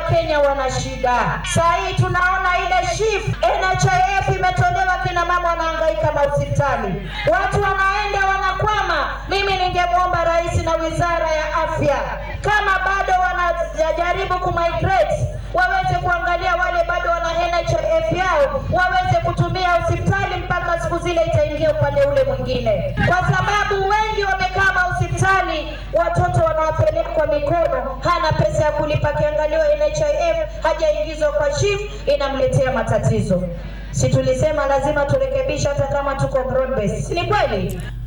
Wakenya wana shida. Saa hii tunaona ile shift NHIF imetolewa, kina mama wanahangaika mahospitali, watu wanaenda wanakwama. Mimi ningemwomba rais na wizara ya afya, kama bado wanajaribu kumigrate, waweze kuangalia wale bado wana NHIF yao, waweze kutumia hospitali mpaka siku zile itaingia upande ule mwingine, kwa sababu wengi wamekaa mahospitali, watoto wanawapeleka mikono, hana pesa ya kulipa, akiangaliwa NHIF hajaingizwa kwa SHIF, inamletea matatizo. Si tulisema lazima turekebishe hata kama tuko broad base, si ni kweli?